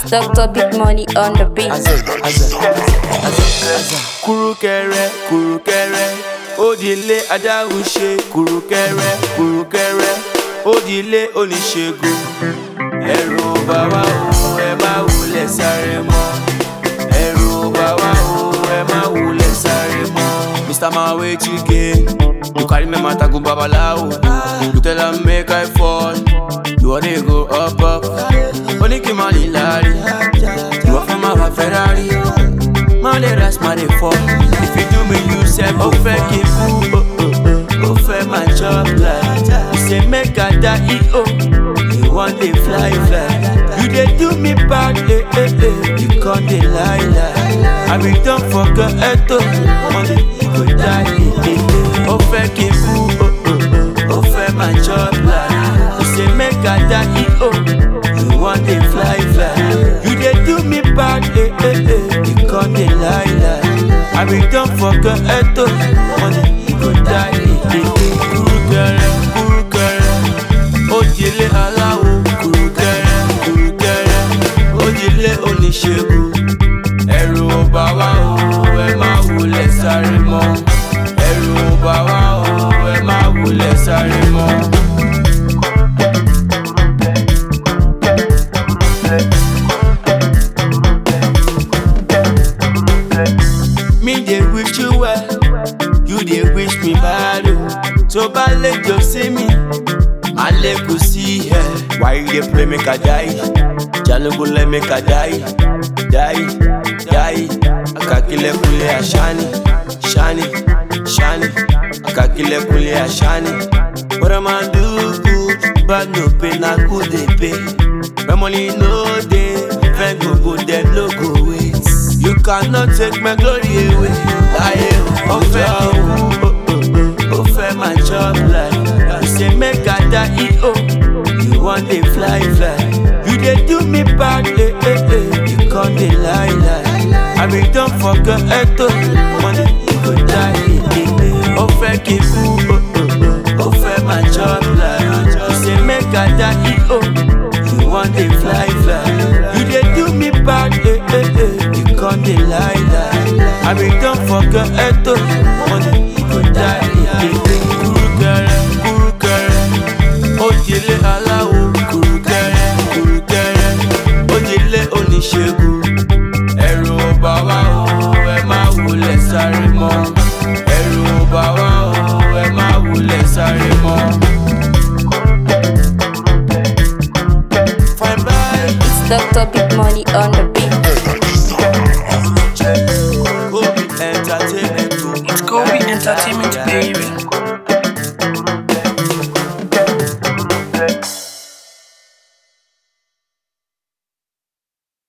Doctor Big Money on the beat. kúrúkẹrẹ kúrúkẹrẹ òdìlé adáhùnṣe kúrúkẹrẹ kúrúkẹrẹ òdìlé oníṣègùn ẹ̀rù bàbá òun ẹ má wulẹ̀ sáré mọ́ ẹ̀rù bàbá òun ẹ má wulẹ̀ sáré mọ́. mr mawe chike you carry me matter go babalawo you tell am make i fall you wan dey go up up oníkìmọ̀lì láàrin ìwọ fẹ́ máa wá ferrari. Má lè ras má lè fọ́. If you do me you sef, ó fẹ́ kí n kú. oh, oh, oh. Ó fẹ́ máa chop life. You say make I die o. You wan dey fly fly. You dey do me bad eh eh eh. You come dey lie lie. I be don forget eto. One day you go die eh eh eh. Ó fẹ́ kí n kú. oh, oh, oh. Ó fẹ́ máa chop life. You say make I die o. You wan dey fly fly. You dey do me bad eh eh eh. You come dey lie lie. I be don forget eto. One day you go die eh eh eh. Kúrúkẹrẹ kúrúkẹrẹ. Òjìlé aláwo kúrúkẹrẹ kúrúkẹrẹ. Òjìlé oníṣègùn. Ẹ̀rù ò bá wa o, ẹ má wulẹ̀ sáré mọ́. Ẹ̀rù ò bá wa o, ẹ má wulẹ̀ sáré mọ́. Me dey wish you well, you dey wish me bad o. Tó bá lè jọ sí mi, má lè kú sí ẹ. Why you dey pray make I die? Jalogolo make I die, die, die. Akakilẹ̀kùnlé àṣàní, ṣàní, ṣàní. Akakilẹ̀kùnlé àṣàní. What am I do good? Bad no pay, na good dey pay. When money no dey, friend go go, dem no go wait. You cannot take my glory away. Láyé o, ó fẹ́ kí n kú, ó, ó, ó, ó fẹ́ máa chop life. You say make I die, o, you wan dey fly fly. You dey do me bad, eh, eh, eh. You come dey lie lie. I be don forget eto, one day you go die, eh, eh, eh. Ó fẹ́ kí n kú, ó, ó, ó, ó fẹ́ máa chop life. You say make I die, o, you wan dey fly fly. You dey do me bad, eh, eh, eh. You come dey lie lie. I be don forget eto, one day